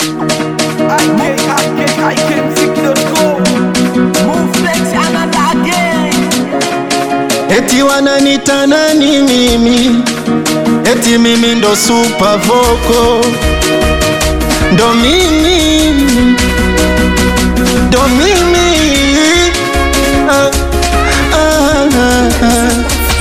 Eti wananita nani mimi? Eti mimi ndo super vocal, ndo mimi, ndo mimi ah, ah, ah, ah.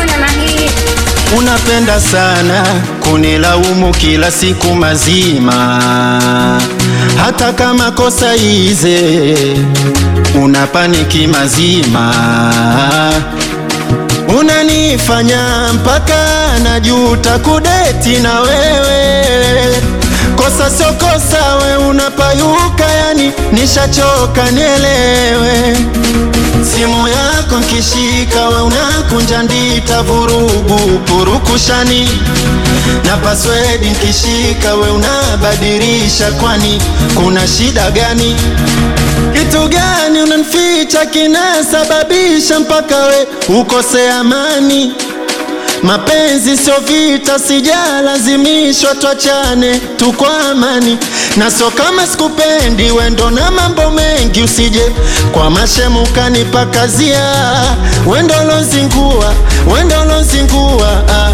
Unapenda sana kunilaumu kila siku mazima, hata kama kosa ize unapaniki mazima, unanifanya mpaka najuta kudeti na wewe. Kosa sio kosa, we unapayuka, yani nishachoka, nielewe simu yako nkishika, we unakunja ndita, vurugu purukushani, na password nkishika, we unabadilisha, kwani kuna shida gani? Kitu gani unanificha kinasababisha mpaka we ukose amani? Mapenzi sio vita, sijalazimishwa twachane tu kwa amani, na sio kama sikupendi wendo na mambo mengi, usije kwa mashemu kanipakazia wendo lozingua, wendo lozingua ah,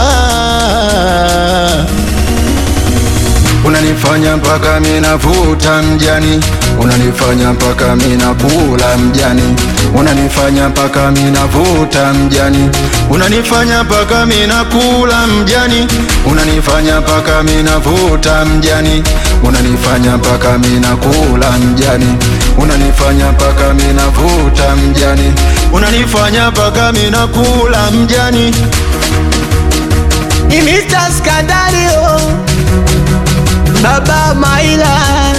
ah. Unanifanya mpaka minavuta mjani, unanifanya mpaka minakula mjani, unanifanya mpaka minavuta mjani, unanifanya mpaka minakula mjani, unanifanya mpaka minavuta mjani, unanifanya mpaka minakula mjani, unanifanya mpaka minavuta mjani, Unanifanya mpaka minakula mjani Ni Mr. Skandario Baba Maila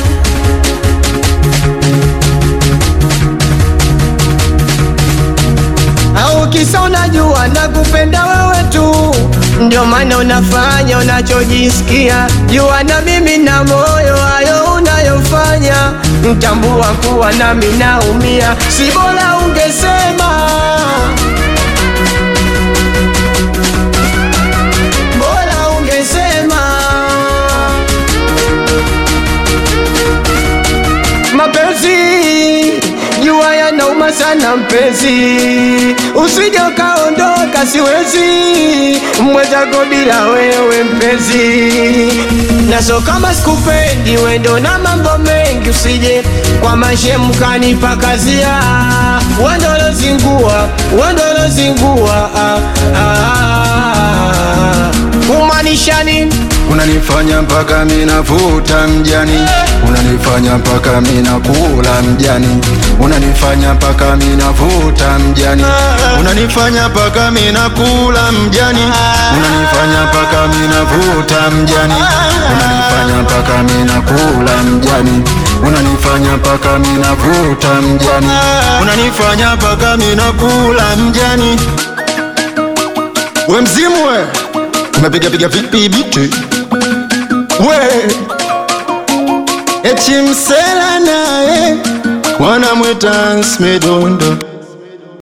au kisa unajua nakupenda wewe tu, ndio maana unafanya unachojisikia. Jua na mimi na moyo hayo unayofanya, mtambua kuwa nami naumia, si bora ungesema bora ungesema mapenzi jua yanauma sana mpenzi, usije ukaondoka, siwezi mwenzako bila wewe mpenzi, naso kama sikupendi wendo na mambo mengi, usije kwa mashemu kanipakazia wandolozingua wandolozingua ah, ah, kumaanisha nini? unanifanya mpaka minavuta mjani, unanifanya mpaka minakula mjani, unanifanya mpaka minavuta mjani, Unanifanya mpaka minakula mjani unanifanya mpaka minavuta mjani, unanifanya mpaka minakula mjani, unanifanya mpaka minavuta mjani. Unanifanya mpaka minakula mjani We mzimu we Umepiga piga vipi biti We Eti msela naye Wanamwita Smedondo